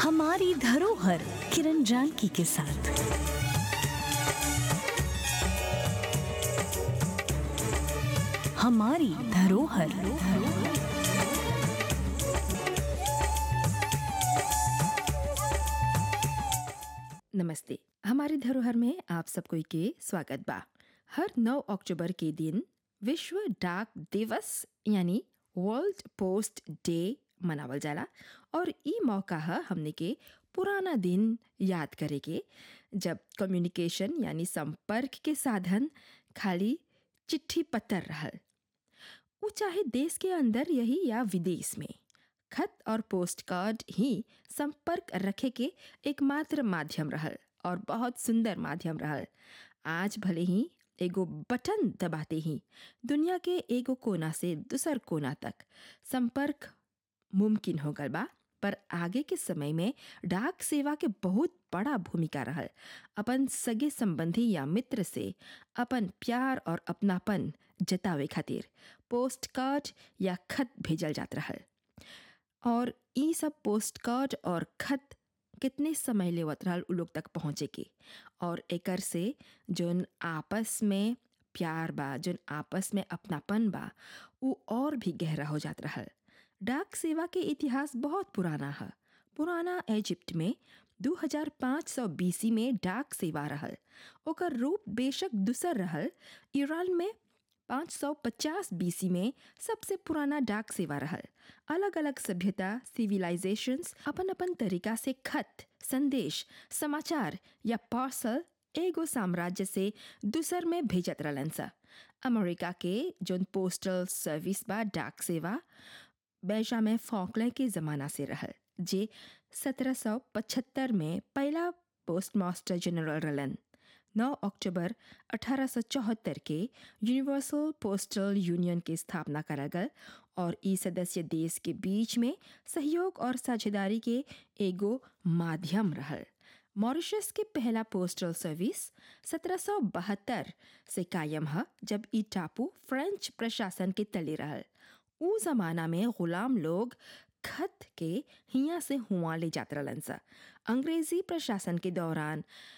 हमारी धरोहर किरण जानकी के साथ हमारी धरोहर नमस्ते हमारी धरोहर में आप सबको के स्वागत बा हर 9 अक्टूबर के दिन विश्व डाक दिवस यानी वर्ल्ड पोस्ट डे मनावल जाला और ई मौका है हमने के पुराना दिन याद करे के जब कम्युनिकेशन यानी संपर्क के साधन खाली चिट्ठी पत्र रहल वो चाहे देश के अंदर यही या विदेश में खत और पोस्ट कार्ड ही संपर्क रखे के एकमात्र माध्यम रहल और बहुत सुंदर माध्यम रहल आज भले ही एगो बटन दबाते ही दुनिया के एगो कोना से दूसर कोना तक संपर्क मुमकिन हो गल बा पर आगे के समय में डाक सेवा के बहुत बड़ा भूमिका रहल अपन सगे संबंधी या मित्र से अपन प्यार और अपनापन जतावे खातिर पोस्ट कार्ड या खत भेजल जात रहल और ई सब पोस्ट कार्ड और खत कितने समय लेवत रहल उ लोग तक पहुँचे के और एकर से जोन आपस में प्यार बा जोन आपस में अपनापन बा उ और भी गहरा हो जात रहल डाक सेवा के इतिहास बहुत पुराना है पुराना इजिप्ट में 2500 बीसी में डाक सेवा रहल ओकर रूप बेशक दूसर रहल ईरान में 550 बीसी में सबसे पुराना डाक सेवा रहल अलग अलग सभ्यता सिविलाइजेशंस अपन अपन तरीका से खत संदेश समाचार या पार्सल एगो साम्राज्य से दूसर में भेजत रहलन सा अमेरिका के जोन पोस्टल सर्विस बा डाक सेवा बेंजामिन फॉकलैंड के ज़माना से रहल जे 1775 में पहला पोस्ट मास्टर जनरल रहलन 9 अक्टूबर 1874 के यूनिवर्सल पोस्टल यूनियन की स्थापना करा गल और ई सदस्य देश के बीच में सहयोग और साझेदारी के एगो माध्यम रहल मॉरिशस के पहला पोस्टल सर्विस 1772 से कायम है जब ई टापू फ्रेंच प्रशासन के तले रहल उ जमाना में गुलाम लोग खत के हिया से हुआ ले जात रहलन सा अंग्रेजी प्रशासन के दौरान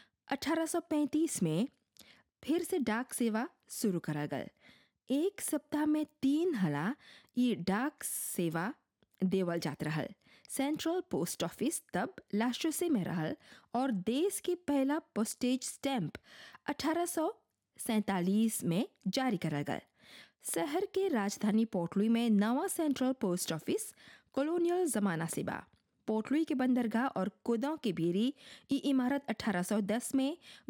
1835 में फिर से डाक सेवा शुरू करा गल एक सप्ताह में तीन हला ये डाक सेवा देवल जात रहल सेंट्रल पोस्ट ऑफिस तब लाशोसे में रहल और देश के पहला पोस्टेज स्टैंप अठारह में जारी करा गया शहर के राजधानी पोर्टलुई में नवा सेंट्रल पोस्ट ऑफिस कॉलोनियल जमाना से बा पोर्टलुई के बंदरगाह और कोदों के भीरी ई इमारत 1810 में